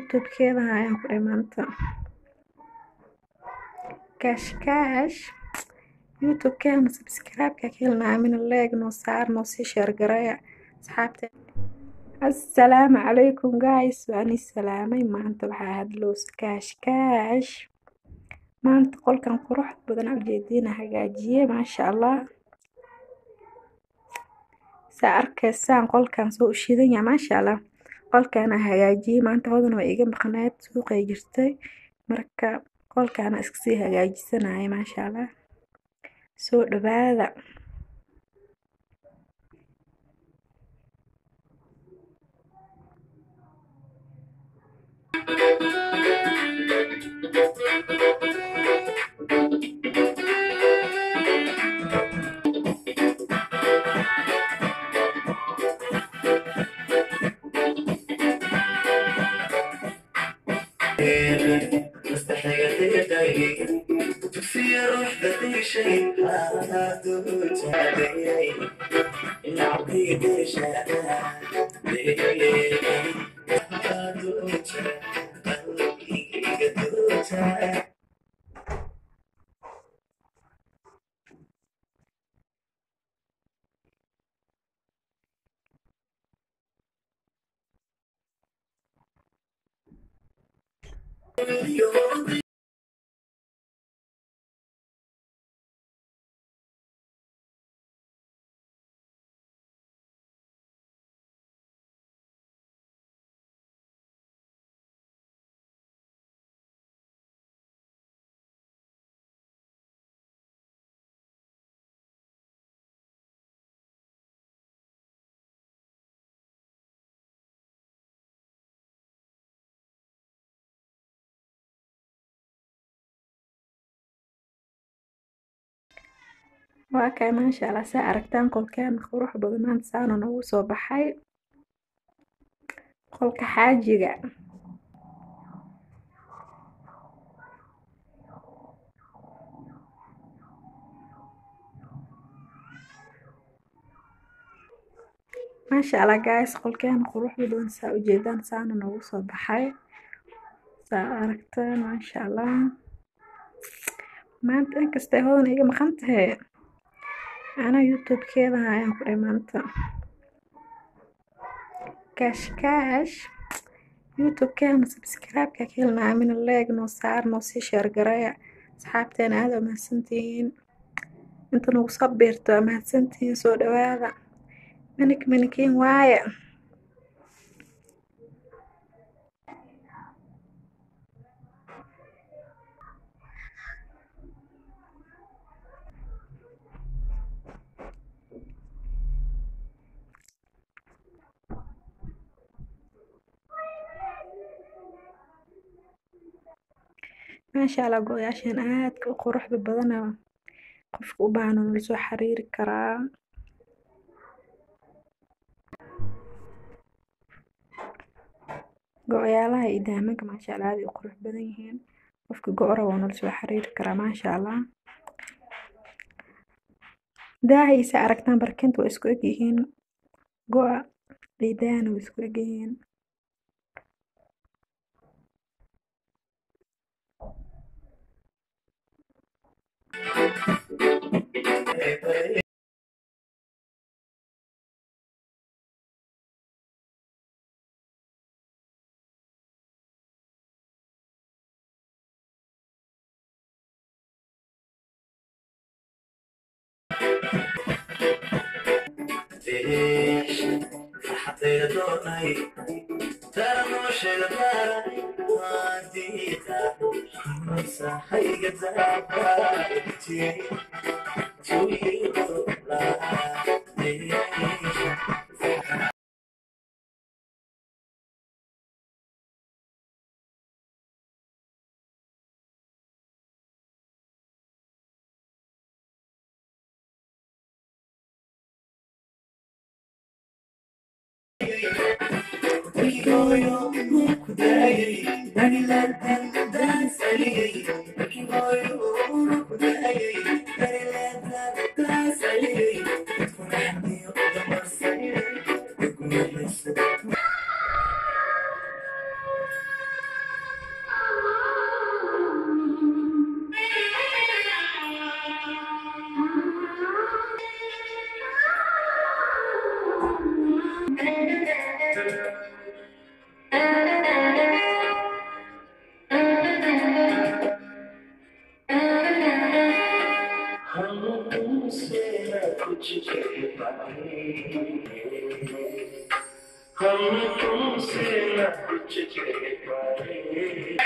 youtube-keeda ayaan ku dhahay maanta kaash kaash youtube-keena subscribe-ka ka helna amina leeg noo saar noo sii sheergareeya asxaabte assalaamu calaykum guys waan is salaamay maanta waxaa hadlows kaash kaash maanta qolkan qurux badan ujeediina hagaajiye maasha allah saa arkaysaan qolkan soo ushidan yahay maasha allah qolkaana hagaajiyey maanta hodan waa iga maqneed suuqay jirtay marka qolkaana iskasii hagaajisanaya maasha allah soo dhawaada waa kay maasha allah saa aragtaan qolkeena qurux badan maanta saana noogu soo baxay qolka xaajiga maasha allah guys qolkeena qurux badan saa ujeedaan saana noogu soo baxay saa aragtaan maasha allah maanta inkastay hodan iga maqan tahay ana youtube-keeda ayaan ku dhahay maanta kaash kaash youtube-keena subscribe-ka ka helna amina leeg noo saar noo sii sheergareeya asxaabteena aada waa mahadsantihiin inta nagu soo biirto waa mahadsantihiin soo dhawaada manik manikiin waaye maasha allah go-yaashan aadka u quruxda badana qofka u baahan nala soo xiriiri karaa go-yaalaha iyo daamanka maasha allah aad ay u qurux badan yihiin qofka go-ra waa nala soo xiriiri karaa maasha allah daahaysa aragtaan barkinta waa isku eg yihiin go-a iyo daahana waa isku eg yihiin कुछ कह पाए हम तुमसे न कुछ कह पाए